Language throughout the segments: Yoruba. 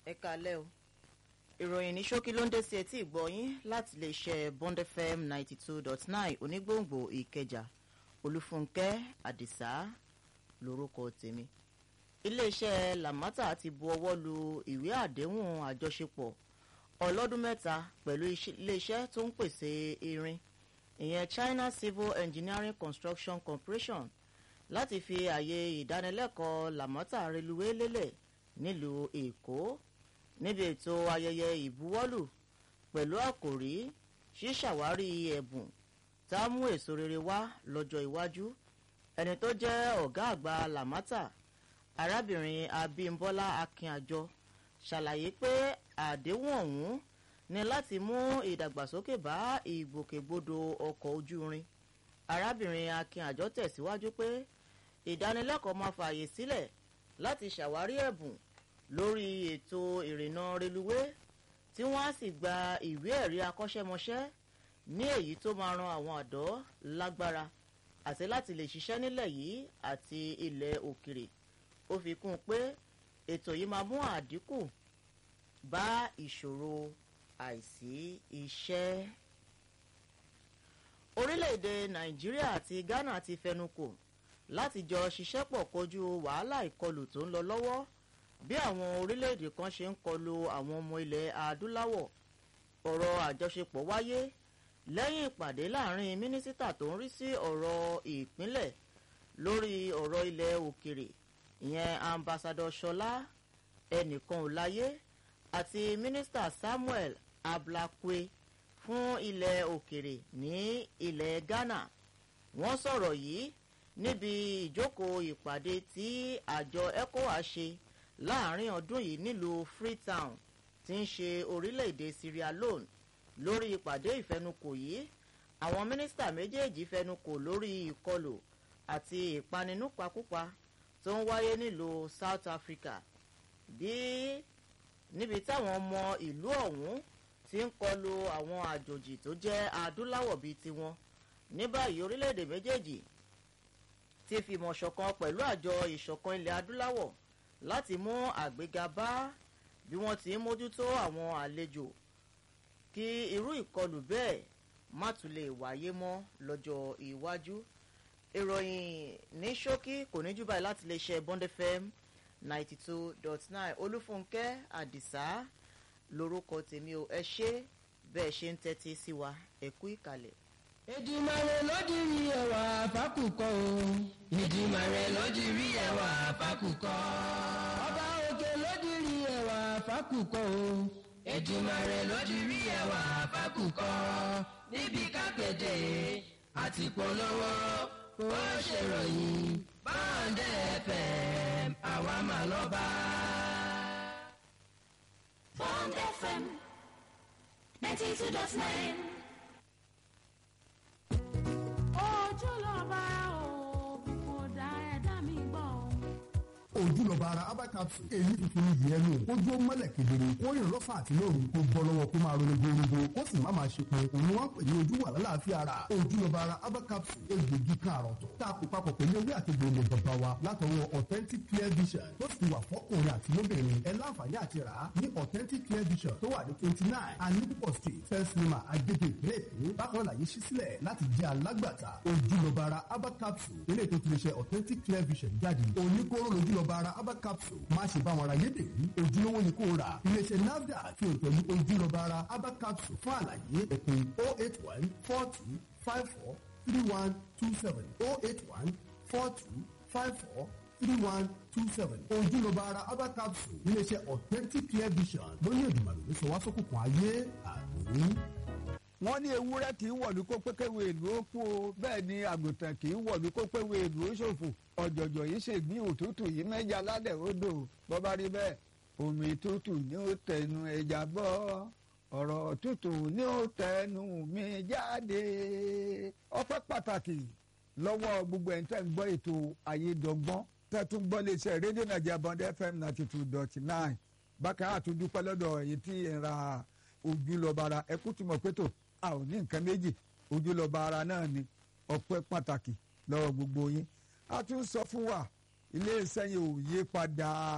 ẹ kalẹ́ o ìròyìn ní ṣókí ló ń dé sí etí ìgbọ́yín láti lè ṣe bond fm ninety two dot nine onígbòǹgbò ìkẹjà olúfúnkẹ́ àdìsá lórúkọ tèmi iléeṣẹ́ lamata ti bu ọwọ́ lu ìwé àdéhùn àjọṣepọ̀ ọlọ́dún mẹ́ta pẹ̀lú iléeṣẹ́ tó ń pèsè irin ìyẹn china civil engineering construction corporation láti fi àyè ìdánilẹ́kọ̀ọ́ lamata reluwé lélẹ̀ nílùú èkó níbi ètò ayẹyẹ ìbuwọ́lù pẹ̀lú àkòrí ṣíṣàwárí ẹ̀bùn tá a mú èso rere wá lọ́jọ́ iwájú ẹni tó jẹ́ ọ̀gá àgbà lamata arábìnrin abímbọ́lá akínàjọ ṣàlàyé pé àdéhùn ọ̀hún ní láti mú ìdàgbàsókè bá ìgbòkègbodò ọkọ̀ ojú irin arábìnrin akínàjọ tẹ̀síwájú pé ìdánilẹ́kọ̀ọ́ máa fààyè sílẹ̀ láti ṣàwárí ẹ̀bùn lórí ètò ìrìnnà reluwé tí wọ́n á sì gba ìwé ẹ̀rí akọ́ṣẹ́mọṣẹ́ ní èyí tó máa ran àwọn àdọ́ lágbára àti láti lè ṣiṣẹ́ nílẹ̀ yìí àti ilẹ̀ òkèrè ó fi kún un pé ètò yìí máa mú àdínkù bá ìṣòro àìsí iṣẹ́. orílẹ̀-èdè nàìjíríà àti ghana ti fẹnukò láti jọ ṣiṣẹ́ pọ̀ kojú wàhálà ìkọlù tó ń lọ lọ́wọ́ bí àwọn orílẹ̀-èdè kan ṣe ń kọlu àwọn ọmọ ilẹ̀ adúláwọ̀ ọ̀rọ̀ àjọṣepọ̀ wáyé lẹ́yìn ìpàdé láàrin mínísítà tó ń rí sí ọ̀rọ̀ ìpínlẹ̀ lórí ọ̀rọ̀ ilẹ̀ òkèrè ìyẹn ambassadọ ṣọlá ẹnìkan ò láyé àti mínísítà samuel ablakwe fún ilẹ̀ òkèrè ní ilẹ̀ ghana wọ́n sọ̀rọ̀ yìí níbi ìjókòó ìpàdé tí àjọ ecowas ṣe láàrin ọdún yìí nílùú freetown tí ń ṣe orílẹ̀-èdè sierra leone lórí ìpàdé ìfẹnukò yìí àwọn mínísítà méjèèjì fẹnukò lórí ìkọlù àti ìpaninúpakúpa tó ń wáyé nílùú south africa bí níbi táwọn ọmọ ìlú ọ̀hún ti ń kọlu àwọn àjòjì tó jẹ́ adúláwọ̀ bíi tiwọn ní báyìí orílẹ̀-èdè méjèèjì ti fìmọ̀ ṣọ̀kan pẹ̀lú àjọ ìṣọ̀kan ilẹ̀ adúláwọ̀ láti mú àgbéga bá bí wọ́n ti ń mójútó àwọn àlejò kí irú ìkọlù bẹ́ẹ̀ má tún lè wáyé mọ́ lọ́jọ́ iwájú ìròyìn ní ṣókí kò ní jù báyìí láti lè ṣe bond fm ninety two dot nine olúfúnkẹ́ àdìsá lorúkọ tèmi o ẹ ṣe bẹ́ẹ̀ ṣe ń tẹ́tí sí wa ẹ kú ìkàlẹ̀. ìdìmọ̀rẹ́ ló di rí ẹwà fákùkọ o. ìdìmọ̀rẹ́ ló di rí ẹwà fákùkọ. ọba òkè ló di rí ẹwà fákùkọ o. ìdìmọ̀rẹ́ ló di rí ẹwà fákùkọ. níbi kápẹ́tẹ̀ àti polówó ó ṣèròyìn báńdẹ̀ fm àwa máa lọ bá. Bond FM 92.9. ojúlọ́ba òbí kò dá ẹ̀dá mi gbọ́. ojúlọba ara abacapsu èyí tuntun ní ìyẹn nù ojú ó mọ́lẹ̀ kedere kó rìn lọ́fà àti lóru kó bọ́ lọ́wọ́ kó máa ronú gbòòrò kó sì má máa ṣe pé òun wá pè ní ojú wà lálàáfíà ara ojúlọba ara abacapsu egbògi kan àrọ̀tọ̀ tá a kó papọ̀ pẹ̀lú ewé àti gbòòrò bàbá wa látọwọ́ authentic clear vision tó sì wà fọ́kùnrin àti lóbìnrin ẹ láǹfààní àti rà á ní authentic clear vision tó wà ní twenty nine anipopo street first lima agege ìpínlẹ̀ èkó bákan láyé ṣí sílẹ̀ láti jẹ́ alágbàtà ojúlọba ara abacapsu eré tó ti lè ṣe authentic clear vision jáde oníkóró lójúlọba ara abacapsu má ṣe bá wọn ra yédèrú ojúlówó ni kò rà iléeṣẹ́ nafdac fi òtẹ̀lú ojúlọba ara abacapsu fún àlàyé ẹ̀pẹ́ oh eight one four two five four three one two seven oh eight one four two five four three one two seven ojúlọba ara abacapsu iléeṣẹ́ authentic clear vision lóní ìdùnnàlù ló sọ wá sókùnkùn ayé àmì wọ́n ní ewúrẹ́ kì í wọ̀lú kó pékéwé ìlú ó kú o bẹ́ẹ̀ ni àgùntàn kì í wọ̀lú kó péwé ìlú ó ṣòfò ọ̀jọ̀jọ̀ yìí ṣègbín òtútù yìí mẹ́ja lálẹ́ odò bọ́ bá rí bẹ́ẹ̀ omi tútù ní ó tẹnu ẹja bọ́ ọ̀rọ̀ tútù ní ó tẹnu mi jáde ọpẹ́ pàtàkì lọ́wọ́ gbogbo ẹ̀ńtẹ́ ń gbọ́ ètò ayédọ́gbọ́n tẹ́tún gbọ́ léṣẹ́ rédíò nàìjíríà bond fm ninety two dot nine bákan àtúndúpẹ́ lọ́dọ̀ èyí tí ń ra ojúlọ́bara ẹkú tí mo pé tó a ò ní nǹkan méjì ojúlọ́ba ara náà ni ọpẹ́ pàtàkì lọ́wọ́ gbogbo yín a tún sọ fún wa iléeṣẹ́ yìí ò yí padà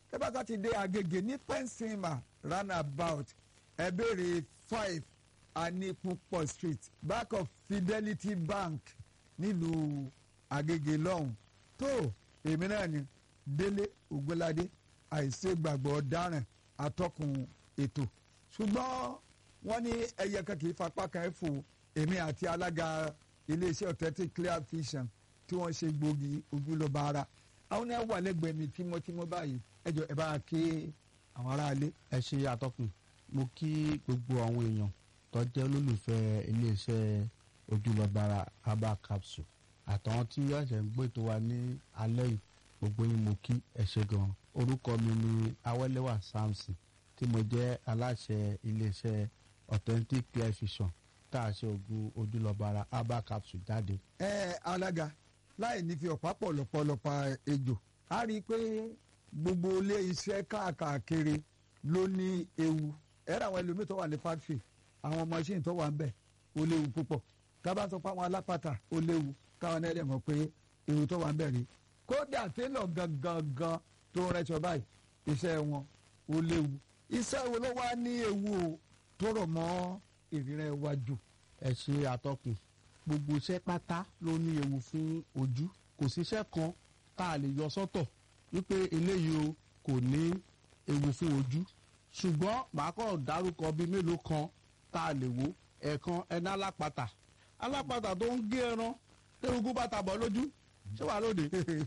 tẹ́bàtà ti dé agége ní pẹ́ńsìmà roundabout ẹ béèrè five anipunpọ̀ street back of fidelity bank nílùú agége lọ́hùn tó èmi náà ni délé ògbóládé àìṣègbàgbọ́ ọ̀daràn atọ́kùn ètò ṣùgbọ́n wọ́n ní ẹyẹ kan kì í fapá kan ẹ̀ fò èmi àti alága iléeṣẹ́ authentic clear vision tí wọ́n ṣe gbòógì ojúlọ́ba ara àwọn náà wà lẹ́gbẹ̀ẹ́ mi tímọ́tímọ́ báyìí ẹ jọ ẹ bá a ké àwọn aráalé. ẹ ṣe àtọkùn mo kí gbogbo àwọn èèyàn tó jẹ́ olólùfẹ́ iléeṣẹ́ ojúlọ́bara herbal capsule àtàwọn tí ẹ̀ṣẹ̀ ń gbé tó wa ní alẹ́ yìí gbogbo yín mo kí ẹ ṣe gan orúkọ mi ni awẹ́lẹ́wà samson tí mo jẹ́ aláṣẹ iléeṣẹ́ authentic clear vision tá a ṣe oògùn ojúlọ́bara herbal capsule jáde. ẹ alága láì ní fi ọ̀pá pọ̀lọpọ̀lọpọ̀ ejò a rí i pé gbogbo ilé iṣẹ́ káàkiri ló ní ewu ẹ̀rọ àwọn ẹlòmíì tó wà ní factory àwọn machine tó wà ń bẹ̀ ó léwu púpọ̀ tábà sọ pé àwọn alápàtà ó léwu káwọn ẹlẹ́ mọ̀ pé ewu tó wà ń bẹ̀ rí kódà télọ̀ gangan gan tó ń rẹṣọ báyìí iṣẹ́ wọn ó léwu iṣẹ́ wo ló wá ní ewu o tó rọ̀ mọ́ ìrírẹ́ iwájú. ẹ ṣe àtọkùn gbogbo iṣẹ́ pátá ló ní ewu fún ojú kò síṣẹ́ kan tá a lè yọ sọ́tọ̀ wípé eléyìí o kò ní ewu fún ojú ṣùgbọ́n màá kọ́ dárúkọ bíi mélòó kan tá a lè wò ẹ̀ẹ̀kan ẹni alápatà alápatà tó ń gé ẹran eruku bàtà bọ̀ lójú ṣé wàá lóde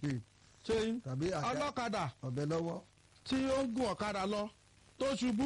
ṣé tàbí àga ọlọ́kadà ọ̀bẹ lọ́wọ́. tí ó ń gun ọ̀kadà lọ tó ṣubú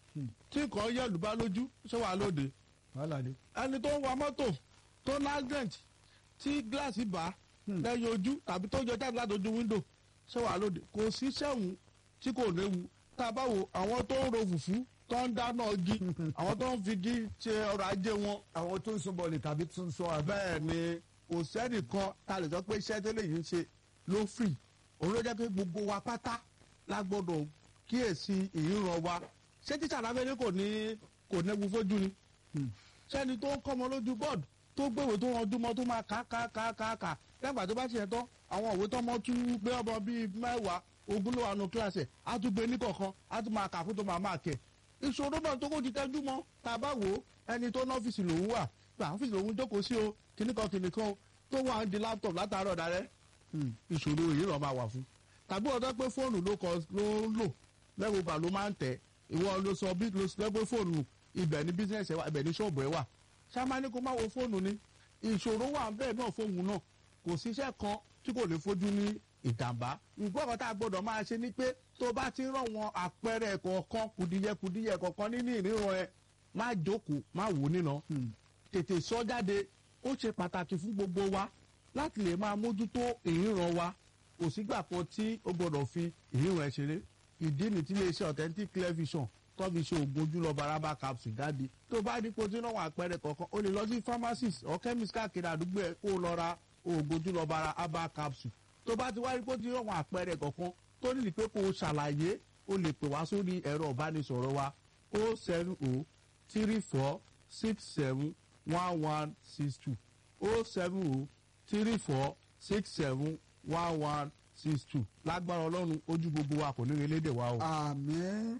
tí nǹkan yẹ̀lú bá lójú ṣé wàá lóde wàhálà dé. ẹni tó ń wa mọ́tò tó ní accident tí gíláàsì bá lẹ́yìn ojú tàbí tó jọ jáde láti ojú wíńdò ṣé wàá lóde kò sí sẹ́wọ̀n tí kò léwu tá a bá wo àwọn tó ń ro fùfú tó ń dáná igi àwọn tó ń fi igi ṣe ọrọ̀ ajé wọn àwọn tó ń sun bọ̀ọ̀lì tàbí tó ń sọ àbẹ́. bẹ́ẹ̀ ni kò sẹ́nìkan tá a lè sọ pé iṣẹ́ tó lè yín ṣe ló fì òun ló jẹ́ pé gbogbo wa pátá la gbọ́dọ̀ kíyèsí ìríran wa ṣé tíṣà lábẹ́lẹ́ kò ní kò nẹ́wu fojú ni sẹ́ni tó ń kọ́mọ lójú bọ́ọ̀dù tó gbèwò tó ranjú mọ́ tó máa kà kà kà kà kà lẹ́gbàá tó bá ṣe yẹn tán àwọn òwe tó mọ́ tún gbé ọmọ bíi mẹ́wàá ogún ló wà nù kíláàsì ẹ̀ á tún gbé ní kọ̀ọ̀kan á tún máa kà fún tó máa máa kẹ̀ ìṣòro náà tó kó ti tẹ́jú mọ́ tá a bá wò ó ẹni tó ní ọ́fíìsì lòún wà pé àwọn ọ́fíìsì lòún jókòó sí o kìnnìkan kìnnìkan o tó wà ń di láptọ̀pù látàárọ̀ darẹ́ ìṣòro yìí lọ́ọ́ máa wà fún tàbí ọ̀dọ́ pé fóònù ló kọ ló ń lò lẹ́gbẹ̀gbà ló máa ń tẹ̀ ìwọ ló sọ bí ló sọ pé fóònù ibẹ̀ ní bísíǹsì ẹ̀ wà ibẹ̀ ní ṣọ́ọ̀bù ẹ̀ wà ṣáma ní kó má wo fóònù ni ìṣòro wà bẹ́ẹ̀ náà fóònù náà kò síṣẹ́ kan tí kò lè fojú ní ìjàmbá nǹkan kan tá a gbọ́dọ̀ máa ṣe ni pé tó bá ti rán wọn àpẹẹrẹ kọ̀ọ̀kan kùdìyẹkùdìyẹ kọ̀ọ̀kan nínú ìríran ẹ má jókòó má wò nínà tètè sọ jáde ó ṣe pàtàkì fún gbogbo wa láti lè máa mójútó ìríran wa kò sígbà kan tí ó gbọ́dọ̀ fi ìríran ẹ ṣeré ìdí ni tí iléeṣẹ́ authentic clear vision tó fi ṣe oògùn ojúlọ baraba capsule jáde tó bá ní kó tí náà wà àpẹẹrẹ kọ̀ọ̀kan o lè lọ sí pharmacist or chemist káàkiri àdúgbò ẹ kó o lọ ra oògùn ojúlọ baraba capsule tó bá ti wá rí kó tí náà wà àpẹẹrẹ kọ̀ọ̀kan tó ní pé kó o ṣàlàyé o lè pè wá sórí ẹ̀rọ ìbánisọ̀rọ̀ wa o seven o three four six seven one one six two o seven o three four six seven one one six two lágbára ọlọ́run ojú gbogbo wa kò ní relédè wa o. àmín.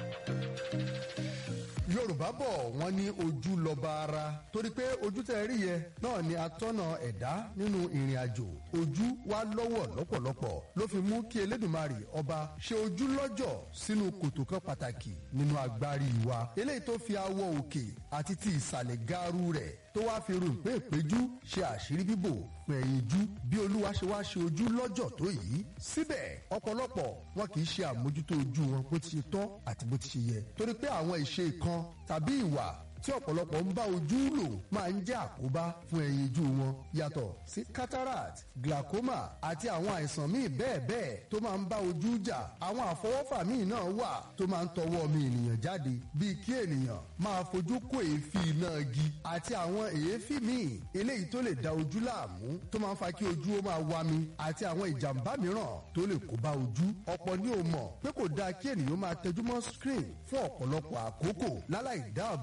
yorùbá bọ̀ wọ́n ní ojú lọ́ba ara torí pé ojú tẹ́ rí yẹ náà ni atọ́nà ẹ̀dá nínú ìrìn àjò ojú wa lọ́wọ́ lọ́pọ̀lọpọ̀ ló fi mú kí elédùnmarè ọba ṣe ojú lọ́jọ̀ sínú kòtò kan pàtàkì nínú agbárí wa eléyìí tó fi awọ òkè àti ti ìsàlẹ̀ gaaru rẹ̀ tó wá fi rò pé ìpéjú ṣe àṣírí bíbò fún ẹ̀yìn jú bí olúwa ṣe wá ṣe ojú lọ́jọ̀ tó yìí síbẹ̀ ọ̀pọ̀lọpọ̀ wọn kì í ṣe àmójútó ojú wọn bó ti ṣe tọ́ àti bó ti ṣe yẹ torí pé àwọn ìṣe kan tàbí ìwà tí ọ̀pọ̀lọpọ̀ ń bá ojú lò máa ń jẹ́ àkóbá fún ẹyin ojú wọn yàtọ̀ sí cataract glaucoma àti àwọn àìsàn míì bẹ́ẹ̀ bẹ́ẹ̀ tó máa ń bá ojú jà àwọn àfọwọ́fà míì náà wà tó máa ń tọwọ́ ọmọ ènìyàn jáde bíi kí ènìyàn máa fojú kó èéfín iná igi àti àwọn èéfín míì eléyìí tó lè da ojú láàmú tó máa ń fa kí ojú ó máa wami àti àwọn ìjàmbá mìíràn tó lè kó bá ojú ọ̀pọ̀ ni ò mọ̀ pé kò dáa kí ènìyàn máa tẹjú mọ́ screen fún ọ̀pọ̀lọpọ̀ àkókò láláì dáàbò bo ojú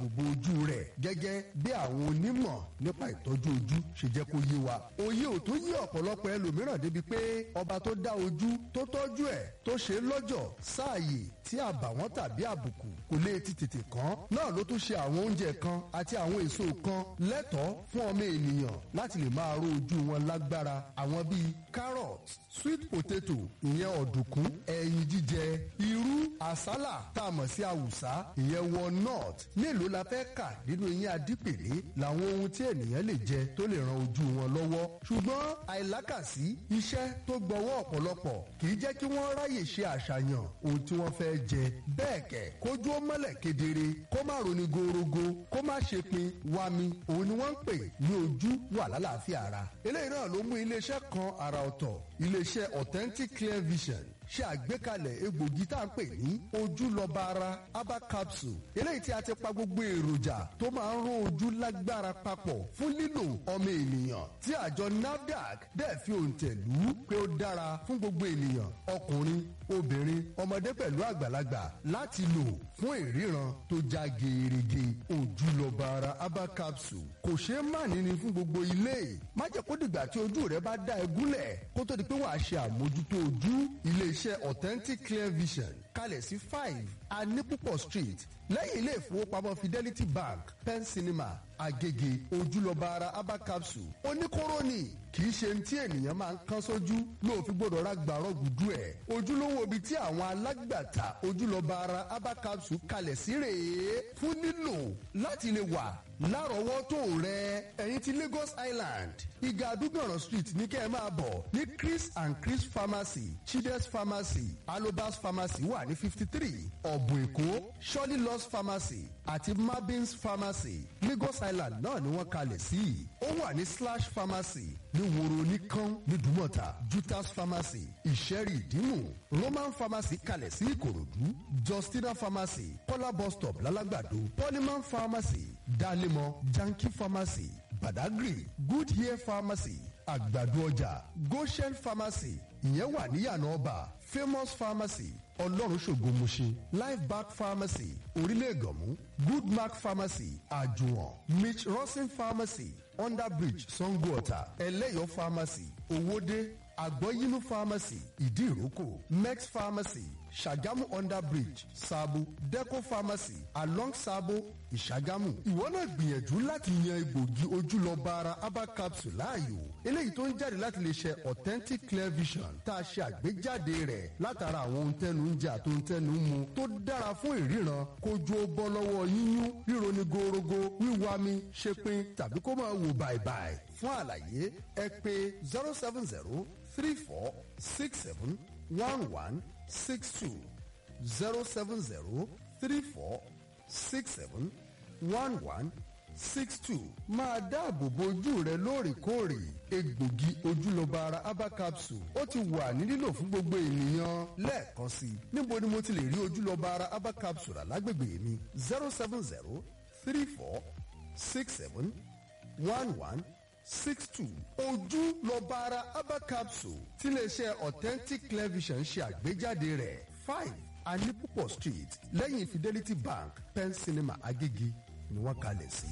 ojú rẹ̀ gẹ́gẹ́ bí àwọn onímọ̀ nípa ìtọ́jú ojú ṣe jẹ́ kó yé wa. òye ò tó yé ọ̀pọ̀lọpọ̀ ẹlòmíràn débi pé ọba tó dá ojú tó tọ́jú ẹ̀ tó ṣe é lọ́jọ̀ sáàyè tí àbàwọ́n tàbí àbùkù kò lè ti tètè kàn náà ló tún ṣe àwọn oúnjẹ kan àti àwọn èso kan lẹ́tọ̀ọ́ fún ọmọ ènìyàn láti lè máa ró ojú wọn lágbára àwọn bíi carrot sweet potato ìyẹn ọ̀dùnkún ẹyin jíjẹ irú àsálà tá a mọ̀ sí àwùsá ìyẹn walnut mélòó la fẹ́ kà nínú eyín adípèlé làwọn ohun tí ènìyàn lè jẹ tó lè ran ojú wọn lọ́wọ́ ṣùgbọ́n àìlákàsí iṣẹ́ tó gbọ́wọ́ ọ̀pọ̀lọpọ̀ kì í jẹ́ kí wọ́n ráyè ṣe àṣàyàn ohun tí wọ́n fẹ́ jẹ bẹ́ẹ̀ kẹ̀ kójú ó mọ́lẹ̀ kedere kó má roni gorogo kó má ṣe pin wami òun ni wọ́n ń pè ní ojú wà lálàáfíà ara eléyìí náà ló mú iléeṣẹ́ kan àrà ọ̀tọ̀ iléeṣẹ́ authentic clear vision ṣe àgbékalẹ̀ egbògi tá à ń pè ní ojúlọ́ba ara aba capsule eléyìí tí a ti pa gbogbo èròjà tó máa ń rún ojú lágbára papọ̀ fún lílò ọmọ ènìyàn tí àjọ nafdac dẹ̀ fi òǹtẹ̀ lù ú pé ó dára fún gbogbo ènìyàn ọkùnrin obìnrin ọmọdé pẹ̀lú àgbàlagbà láti lò fún ìríran tó já gerege ojúlọ́ba ara aba capsule kò ṣeé má níní fún gbogbo ilé má jẹ́ kó dìgbà tí ojú rẹ bá dá ẹ gúnlẹ̀ kó tó di pé wàá ṣe àmójútó ojú ilé iṣẹ́ authentic clear vision kalẹ̀ sí five anipupo street lẹ́yìn ilé ìfowópamọ́ fidelity bank pen cinema agege ojúlọ́ba ara aba capsule oníkóró ni kì í ṣe tí ènìyàn máa ń kán sójú ló fi gbọ́dọ̀ ra gbàrọ̀ gùdú ẹ̀ ojúlówó ibi tí àwọn alágbàtà ojúlọ́ba ara aba capsule kalẹ̀ sí rèé fún lílò láti lè wà lárọ̀ọ́wọ́tò rẹ ẹ̀yin ti lagos island ìgà àdúgbòràn street ní kẹ́ ẹ máa bọ̀ ní chris and chris pharmacy chides pharmacy alobas pharmacy wà ní fifty three ọ̀bùn èkó shirley loss pharmacy àti mabins pharmacy lagos island náà ni wọ́n kalẹ̀ sí ó wà ní slash pharmacy ní woro oníkan ní dùmọ̀tà jutas pharmacy ìṣẹ́rì ìdímù roman pharmacy kalẹ̀ sí ìkòròdú justina pharmacy kọ́lá bus stop lálágbàdo polyman pharmacy dalemo janki pharmacy badagry good hair pharmacy àgbàdo ọjà goshen pharmacy ìyẹn wà níyànà ọba famous pharmacy ọlọ́run ṣògo mọ̀ṣẹ́ life back pharmacy orílẹ̀ ègànmú good mark pharmacy àjùwọ̀n mitch rosin pharmacy under bridge sangoota ẹlẹ́yọ̀ pharmacy owóde àgbọ̀yínú pharmacy ìdí ìrókò mex pharmacy ṣàgámù under bridge sabo deco pharmacy along sabo ìṣàgámù. ìwọ náà gbìyànjú láti yan egbògi ojúlọ́ba ara aba capsule láàyò eléyìí tó ń jáde láti lè ṣe authentic clear vision tá a ṣe àgbéjáde rẹ̀ látara àwọn ohun tẹnu ń jẹ àti ohun tẹnu ń mu tó dára fún ìríran kójú ó bọ́ lọ́wọ́ yíyún ríro ní gorogo wíwá mi ṣepin tàbí kó máa wò bàìbàì fún àlàyé ẹ pé zero seven zero three four six seven one one six two zero seven zero three four six seven one one six two máa dáàbò bo ojú rẹ lóòrèkóòrè egbògi ojúlọ́ba ara aba capsule ó ti wà ní lílò fún gbogbo ènìyàn lẹ́ẹ̀kan sí i níbo ni mo ti lè rí ojúlọ́ba ara aba capsule alágbègbè mi zero seven zero three four six seven one one six two ojúlọ́ba ara aba capsule tí iléeṣẹ́ authentic television ṣe àgbéjáde rẹ̀ five anipupo street lẹ́yìn fidelity bank pen cinema agége ni wọ́n kalẹ̀ sí.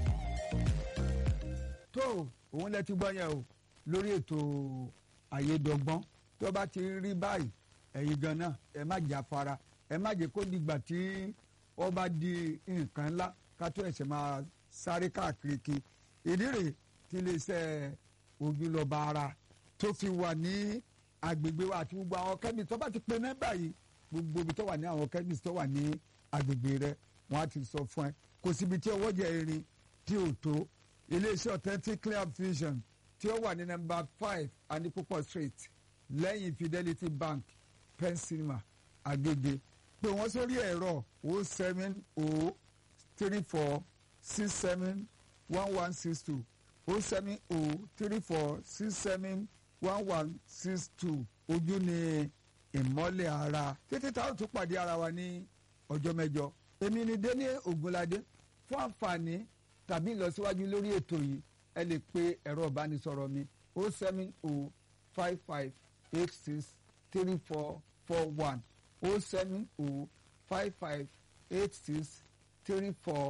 tó òun lẹ ti gbọ́ yẹn o lórí ètò àyédọ́gbọ́n tó bá ti rí báyìí ẹ̀yin gan náà ẹ má jà fara ẹ má jẹ́ kó dìgbà tí ó bá di nǹkan ńlá ká tó ẹ̀sẹ̀ máa sáré káàkiri kí ìdí rèé tí iléeṣẹ́ ojúlọ́ba ara tó fi wà ní agbègbè wa àti gbogbo àwọn kẹ́mìsì tó bá ti pe nọ́mbà yìí gbogbo ibi tó wà ní àwọn kẹ́mìsì tó wà ní agbègbè rẹ wọ́n á ti sọ fún ẹ kò síbi tí ọwọ́ jẹ irin tí ò tó iléeṣẹ́ authentic clear vision tí ó wà ní nọ́mbà five anipopo street lẹ́yìn fidelity bank pen cinema agege pé wọ́n sórí ẹ̀rọ o seven o three four six seven one one six two o seven o three four six seven one one six two ojú ni ìmọ́lẹ̀ ara títí táwọn tún pàdé ara wa ní ọjọ́ mẹ́jọ èmi ni délé ògúnládé fún àǹfààní tàbí ìlọsíwájú lórí ètò yìí ẹ lè pe ẹ̀rọ ìbánisọ̀rọ̀ mi o seven o five five eight six three four four one o seven o five five eight six three four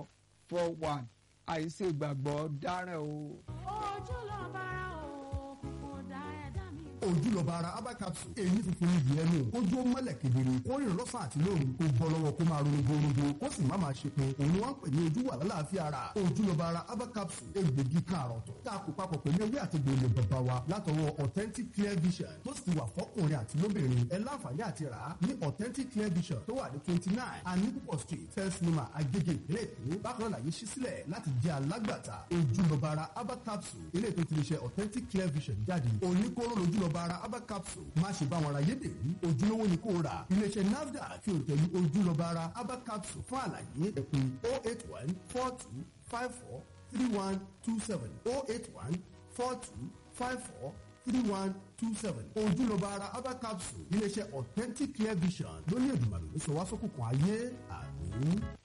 four one àìsè ìgbàgbọ́ dáràn o. ojú lọ bára òkùnkùn dá ẹ̀dá mi gbọ́. ojúlọba ara herbal capsule èyí funfun ní ìyẹn nù kójú ó mọ́lẹ̀ kedere kó rìn lọ́sàn àti lóru kó bọ́ lọ́wọ́ kó máa ronú gbòòrò kó sì má máa ṣe pé òun ni wọ́n ń pè ní ojú wà lálàáfíà ara ojúlọba ara herbal capsule egbògi káàrọ̀ tó tá a kó papọ̀ pẹ̀lú ewé àti gbòòlò bàbá wa látọwọ́ authentic clear vision tó sì ti wà fọ́kùnrin àti lóbìnrin ẹ láǹfààní àti rà á ní authentic clear vision tó wà ní twenty nine anipopo street first lima agege ìpínlẹ̀ èkó bákan náà yìí ṣí sílẹ̀ láti jẹ́ alágbàtà ojúlọba ara herbal capsule ilé ètò ti lè ṣe authentic clear vision jáde oníkóró lójúlọba ara herbal capsule má ṣe bá wọn ra yédèrú ojúlówó ni kò rà iléeṣẹ́ nafdac fi òtẹ̀lú ojúlọba ara herbal capsule fún àlàyé ẹ̀pẹ́ oh eight one four two five four three one two seven oh eight one four two five four three one two seven ojúlọba ara herbal capsule iléeṣẹ́ authentic clear vision lóní ìdùnnàlù ló sọ wá sókùnkùn ayé àmì.